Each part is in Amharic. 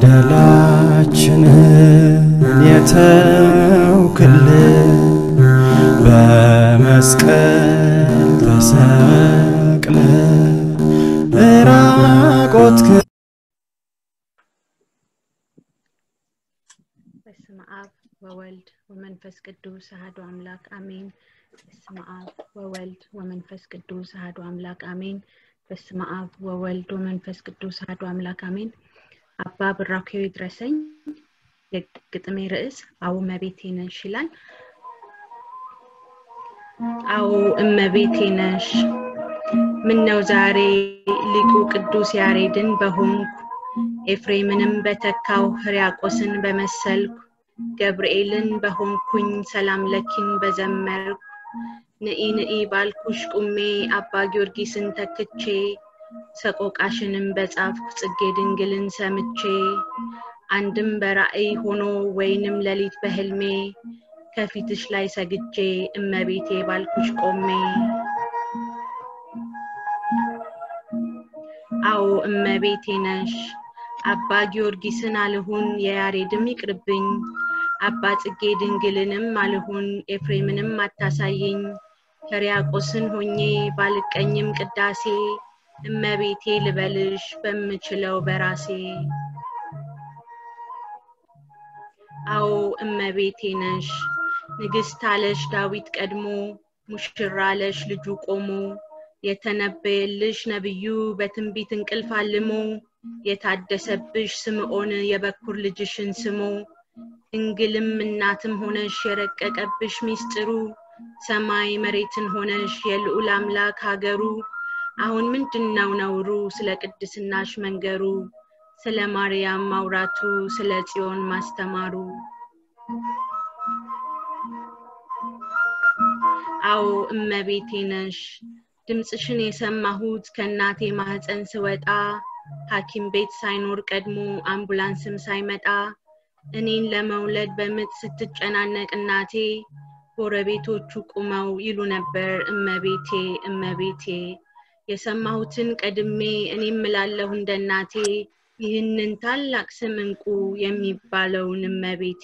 በደላችንን የተውክልን በመስቀል ተሰቅለ ራቆት በስመ አብ ወወልድ ወመንፈስ ቅዱስ አሐዱ አምላክ አሜን። በስመ አብ ወወልድ ወመንፈስ ቅዱስ አሐዱ አምላክ አሜን። በስመ አብ ወወልድ ወመንፈስ ቅዱስ አሐዱ አምላክ አሜን። አባ ብራኪው ይድረሰኝ። የግጥሜ ርዕስ አዎ እመቤቴ ነሽ ይላል። አዎ እመቤቴ ነሽ ምነው ዛሬ ሊቁ ቅዱስ ያሬድን በሆንኩ ኤፍሬምንም በተካው ሕርያቆስን በመሰልኩ ገብርኤልን በሆንኩኝ ሰላም ለኪን በዘመርኩ ንኢ ንኢ ባልኩሽ ቁሜ አባ ጊዮርጊስን ተክቼ ሰቆቃሽንም በጻፍኩ ጽጌ ድንግልን ሰምቼ አንድም በራእይ ሆኖ ወይንም ሌሊት በህልሜ ከፊትሽ ላይ ሰግጄ እመቤቴ ባልኩሽ ቆሜ አዎ እመቤቴ ነሽ አባ ጊዮርጊስን አልሁን የያሬድም ይቅርብኝ አባ ጽጌ ድንግልንም አልሁን ኤፍሬምንም አታሳየኝ ሕርያቆስን ሆኜ ባልቀኝም ቅዳሴ እመቤቴ ልበልሽ በምችለው በራሴ አዎ እመቤቴ ነሽ ንግስት አለሽ ዳዊት ቀድሞ ሙሽራ አለሽ ልጁ ቆሞ የተነበየልሽ ነብዩ በትንቢት እንቅልፍ አልሞ የታደሰብሽ ስምዖን የበኩር ልጅሽን ስሞ ድንግልም እናትም ሆነሽ የረቀቀብሽ ሚስጥሩ ሰማይ መሬትን ሆነሽ የልዑል አምላክ ሀገሩ አሁን ምንድነው ነውሩ ስለ ቅድስናሽ መንገሩ ስለ ማርያም ማውራቱ ስለ ጽዮን ማስተማሩ አዎ እመቤቴ ነሽ ድምፅሽን የሰማሁት ከእናቴ ማህፀን ስወጣ ሐኪም ቤት ሳይኖር ቀድሞ አምቡላንስም ሳይመጣ እኔን ለመውለድ በምጥ ስትጨናነቅ እናቴ ጎረቤቶቹ ቁመው ይሉ ነበር እመቤቴ እመቤቴ የሰማሁትን ቀድሜ እኔም እላለሁ እንደ እናቴ ይህንን ታላቅ ስም እንቁ የሚባለውን እመቤቴ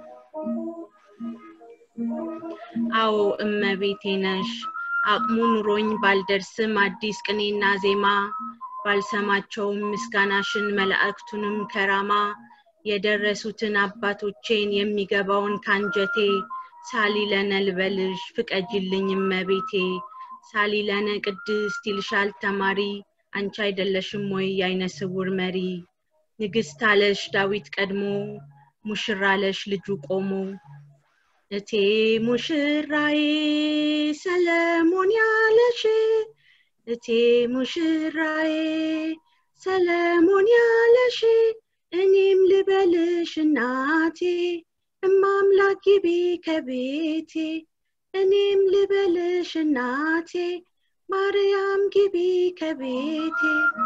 አዎ እመቤቴ ነሽ አቅሙ ኑሮኝ ባልደርስም አዲስ ቅኔና ዜማ ባልሰማቸውም ምስጋናሽን መላእክቱንም ከራማ የደረሱትን አባቶቼን የሚገባውን ካንጀቴ ሳሊለነ ልበልሽ ፍቀጅልኝ እመቤቴ ሳሊለነ ቅድስት ይልሻል ተማሪ አንቺ አይደለሽም ወይ የአይነ ስውር መሪ ንግስት አለሽ ዳዊት ቀድሞ ሙሽራ አለሽ ልጁ ቆሞ እቴ ሙሽራዬ ሰለሞን ያለሽ እቴ ሙሽራዬ ሰለሞን ያለሽ እኔም ልበልሽ እናቴ እማምላክ ግቢ ከቤቴ እኔም ልበልሽ እናቴ ማርያም ግቢ ከቤቴ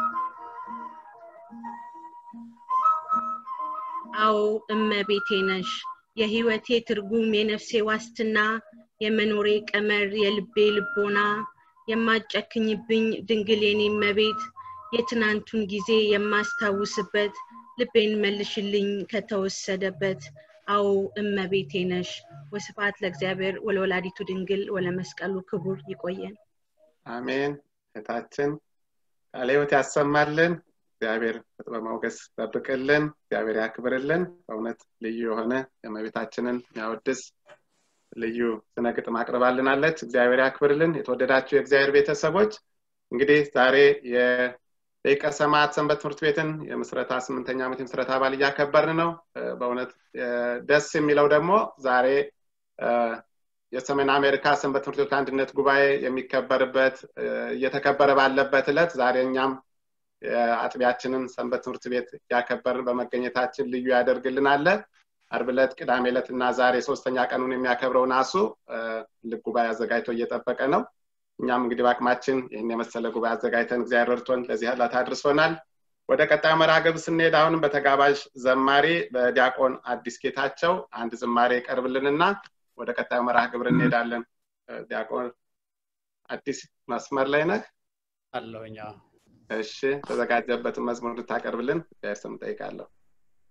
አዎ እመቤቴ ነሽ የህይወቴ ትርጉም የነፍሴ ዋስትና የመኖሬ ቀመር የልቤ ልቦና የማጨክኝብኝ ድንግል የኔ እመቤት የትናንቱን ጊዜ የማስታውስበት ልቤን መልሽልኝ ከተወሰደበት አዎ እመቤቴ ነሽ ወስፋት ለእግዚአብሔር ወለወላዲቱ ድንግል ወለመስቀሉ ክቡር ይቆየን አሜን እህታችን ቃለ ህይወት ያሰማልን እግዚአብሔር በጥበብ ሞገስ ጠብቅልን እግዚአብሔር ያክብርልን በእውነት ልዩ የሆነ የእመቤታችንን የሚያወድስ ልዩ ስነ ግጥም አቅርባልናለች እግዚአብሔር ያክብርልን የተወደዳችሁ የእግዚአብሔር ቤተሰቦች እንግዲህ ዛሬ የደቂቀ ሰማዕት ሰንበት ትምህርት ቤትን የምስረታ ስምንተኛ ዓመት የምስረታ አባል እያከበርን ነው በእውነት ደስ የሚለው ደግሞ ዛሬ የሰሜን አሜሪካ ሰንበት ትምህርት ቤት አንድነት ጉባኤ የሚከበርበት እየተከበረ ባለበት እለት ዛሬ እኛም አጥቢያችንን ሰንበት ትምህርት ቤት እያከበርን በመገኘታችን ልዩ ያደርግልናል አርብ ዕለት ቅዳሜ ዕለት እና ዛሬ ሶስተኛ ቀኑን የሚያከብረው ናሱ ትልቅ ጉባኤ አዘጋጅቶ እየጠበቀ ነው እኛም እንግዲህ በአቅማችን ይህን የመሰለ ጉባኤ አዘጋጅተን እግዚአብሔር ረድቶን ለዚህ ዕለት አድርሶናል ወደ ቀጣዩ መርሃ ግብር ስንሄድ አሁንም በተጋባዥ ዘማሪ በዲያቆን አዲስ ጌታቸው አንድ ዝማሬ ይቀርብልንና ወደ ቀጣዩ መርሃ ግብር እንሄዳለን ዲያቆን አዲስ መስመር ላይ ነህ አለሁኛ እሺ ተዘጋጀበትን መዝሙር እንድታቀርብልን እግዚአብሔር ስም ጠይቃለሁ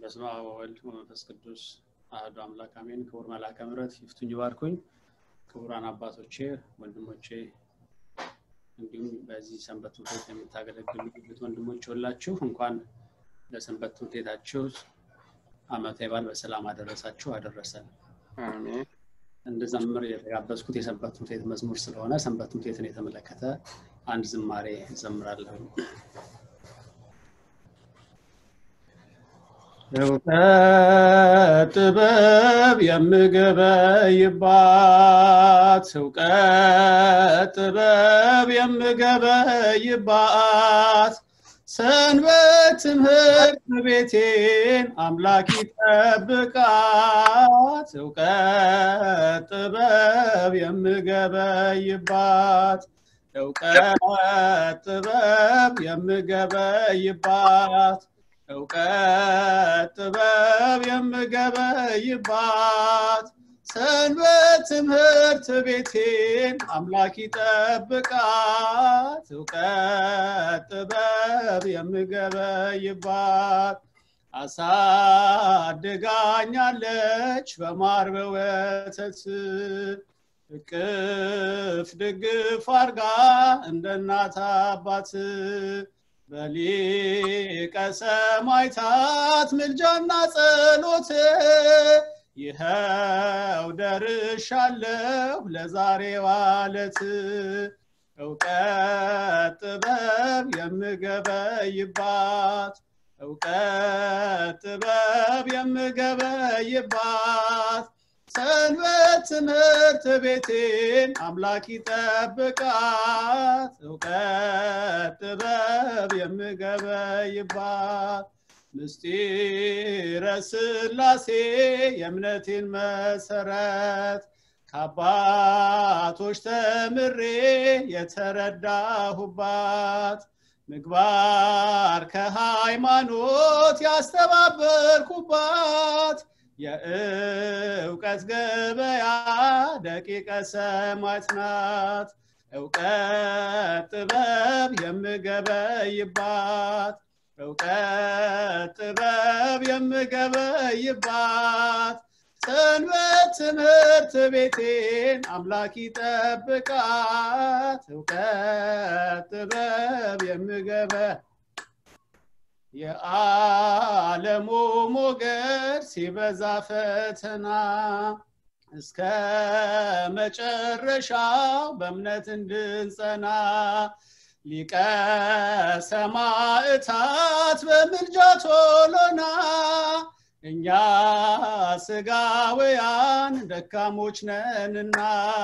በስመ አብ ወወልድ ወመንፈስ ቅዱስ አህዱ አምላክ አሜን። ክቡር መልአከ ምሕረት ይፍቱኝ ባርኩኝ። ክቡራን አባቶቼ፣ ወንድሞቼ እንዲሁም በዚህ ሰንበት ትምህርት ቤት የምታገለግሉ እህት ወንድሞች ሁላችሁ እንኳን ለሰንበት ትምህርት ቤታችሁ ዓመታዊ በዓል በሰላም አደረሳችሁ አደረሰን። አሜን። እንድዘምር የተጋበዝኩት የሰንበት ትምህርት ቤት መዝሙር ስለሆነ ሰንበት ትምህርት ቤትን የተመለከተ አንድ ዝማሬ እዘምራለሁ። እውቀት ጥበብ የምገበይባት እውቀት ጥበብ የምገበይባት ሰንበት ትምህርት ቤቴን አምላክ ይጠብቃት እውቀት ጥበብ የምገበይባት እውቀት ጥበብ የምገበይባት እውቀት ጥበብ የምገበይባት ሰንበት ትምህርት ቤቴን አምላክ ይጠብቃት እውቀት ጥበብ የምገበይባት አሳድጋኛለች በማር በወተት እቅፍ ድግፍ አርጋ እንደ እናት አባት በሊቀ ሰማዕታት ምልጃና ጸሎት ይኸው ደርሻለሁ ለዛሬው ዕለት እውቀት ጥበብ የምገበይባት እውቀት ጥበብ የምገበይባት ሰንበት ትምህርት ቤቴን አምላክ ይጠብቃት እውቀት ጥበብ የምገበይባት ምስጢረ ስላሴ የእምነቴን መሰረት ከአባቶች ተምሬ የተረዳሁባት ምግባር ከሃይማኖት ያስተባበርኩባት የእውቀት ገበያ ደቂቀ ሰማዕት ናት እውቀት ጥበብ የምገበይባት እውቀት ጥበብ የምገበይባት ሰንበት ትምህርት ቤቴን አምላክ ይጠብቃት እውቀት ጥበብ የምገበ የዓለሙ ሞገድ ሲበዛ ፈተና እስከ መጨረሻው በእምነት እንድንጸና ሊቀ ሰማዕታት በምልጃ ቶሎና እኛ ስጋውያን ደካሞች ነንና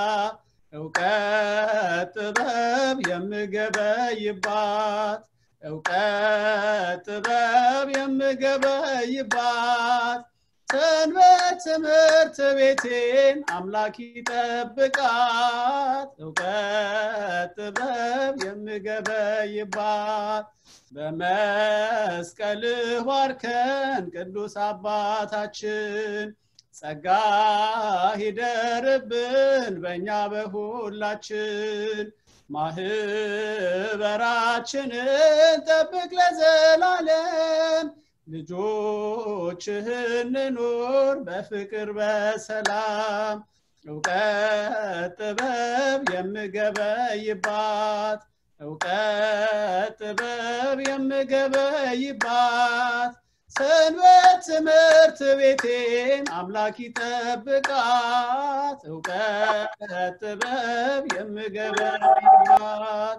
እውቀት ጥበብ የምገበይባት እውቀት ጥበብ የምገበይባት ሰንበት ትምህርት ቤቴን አምላክ ይጠብቃት እውቀት ጥበብ የምገበይባት በመስቀልህ ባርከን ቅዱስ አባታችን ጸጋ ሂደርብን በእኛ በሁላችን ማህበራችንን ጠብቅ ለዘላለም ልጆችህን ኑር በፍቅር በሰላም እውቀት ጥበብ የምገበይባት እውቀት ጥበብ የምገበይባት ሰንበት ትምህርት ቤቴን አምላክ ይጠብቃት እውቀት ጥበብ የምገበይባት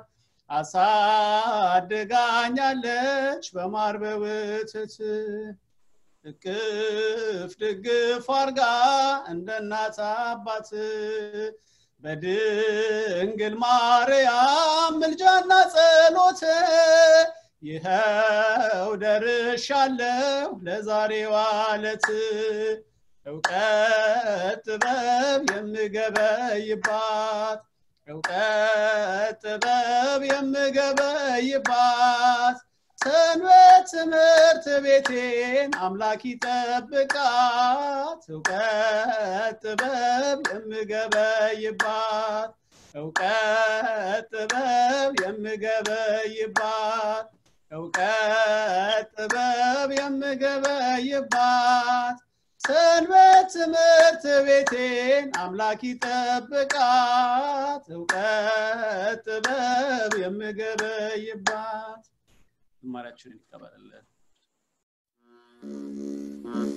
አሳድጋኛለች በማር በወተት እቅፍ ድግፍ አርጋ እንደ እናት አባት በድንግል ማርያም ምልጃና ጸሎት ይኸው ደርሻለሁ ለዛሬው ዕለት እውቀት ጥበብ የምገበይባት እውቀት ጥበብ የምገበይባት ሰንበት ትምህርት ቤቴን አምላክ ይጠብቃት እውቀት ጥበብ የምገበይባት እውቀት ጥበብ የምገበይባት እውቀት ጥበብ የምገበይባት ሰንበት ትምህርት ቤቴን አምላክ ይጠብቃት እውቀት ጥበብ የምገበይባት ዝማሬያችንን ይቀበልልን